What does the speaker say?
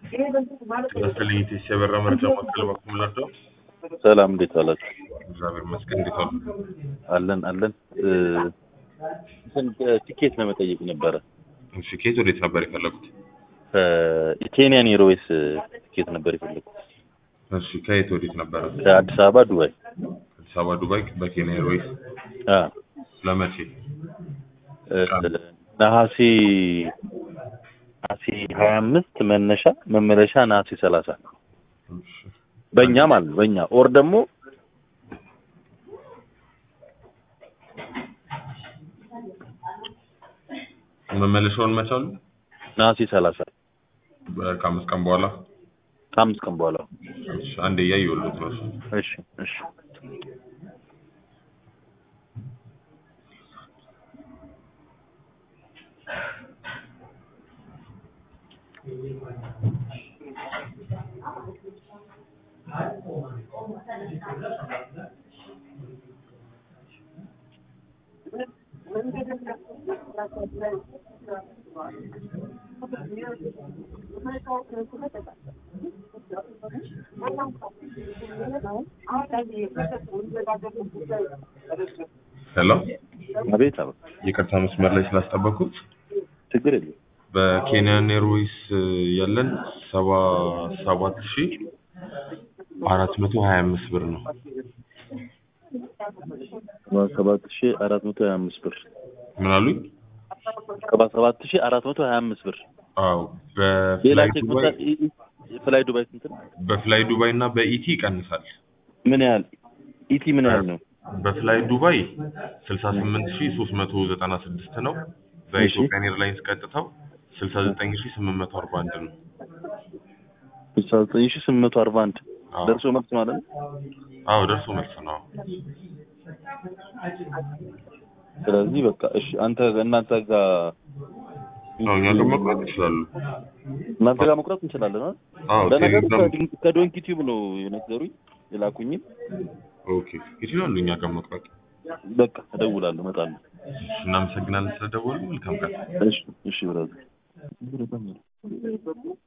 ይመስልኝ ኢቲኤስ የበራ መረጃ ማዕከል በኩል ምላቸው ሰላም እንዴት ዋላችሁ? እግዚአብሔር ይመስገን። እንዴት ዋሉ? አለን አለን። እ፣ እንትን ቲኬት ለመጠየቅ ነበረ። እሺ፣ ከየት ወዴት ነበር የፈለጉት? ከኬንያን ኤርዌይስ ቲኬት ነበር የፈለኩት እሺ፣ ከየት ወዴት ነበረ? ከአዲስ አበባ ዱባይ። አዲስ አበባ ዱባይ፣ በኬንያ ኤርዌይስ አ ለመቼ? እ፣ ነሐሴ ነሐሴ ሀያ አምስት መነሻ መመለሻ ነሐሴ ሰላሳ እሺ፣ በእኛ ማለት ነው። በእኛ ኦር ደግሞ መመለሻውን መቻሉ ነሐሴ ሰላሳ ከአምስት ቀን በኋላ ከአምስት ቀን በኋላ እሺ፣ አንዴ እያየሁልዎት ነው። እሺ። እሺ እሺ ሄሎ፣ አቤት አቤት ይቅርታ መስመር ላይ ስላስጠበኩት። ችግር የለም በኬንያን ኤርዌይስ ያለን ሰባ ሰባት ሺ አራት መቶ ሀያ አምስት ብር ነው። ሰባ ሰባት ሺ አራት መቶ ሀያ አምስት ብር ምን አሉኝ? ሰባ ሰባት ሺ አራት መቶ ሀያ አምስት ብር አዎ ሌላ በፍላይ ቼክ ዱባይ መጣ- ኢ- ኢ- ፍላይ ዱባይ ስንት ነው? በፍላይ ዱባይ እና በኢቲ ይቀንሳል። ምን ያህል ኢቲ ምን ያህል ነው? በፍላይ ዱባይ ስልሳ ስምንት ሺ ሶስት መቶ ዘጠና ስድስት ነው። በኢትዮጵያን ኤርላይንስ ቀጥታው ስልሳ ዘጠኝ ሺ ስምንት መቶ አርባ አንድ ነው። ስልሳ ዘጠኝ ሺ ስምንት መቶ አርባ አንድ አዎ ደርሶ መልስ ማለት ነው። አዎ ደርሶ መልስ ነው። ስለዚህ በቃ እሺ፣ አንተ እናንተ ጋር አዎ እኛ ጋር መቁረጥ ይችላሉ። እናንተ ጋር መቁረጥ እንችላለን አይደል? አዎ ለነገሩ ቴሌግራም ከዶን- ከዶንኪ ቲዩብ ነው የነገሩኝ የላኩኝም። ኦኬ ይችላሉ። እኛ ጋር መቁረጥ በቃ እደውላለሁ፣ እመጣለሁ። እናመሰግናለን ስለደወሉ። መልካም ቀን። እሺ እሺ ብራዘር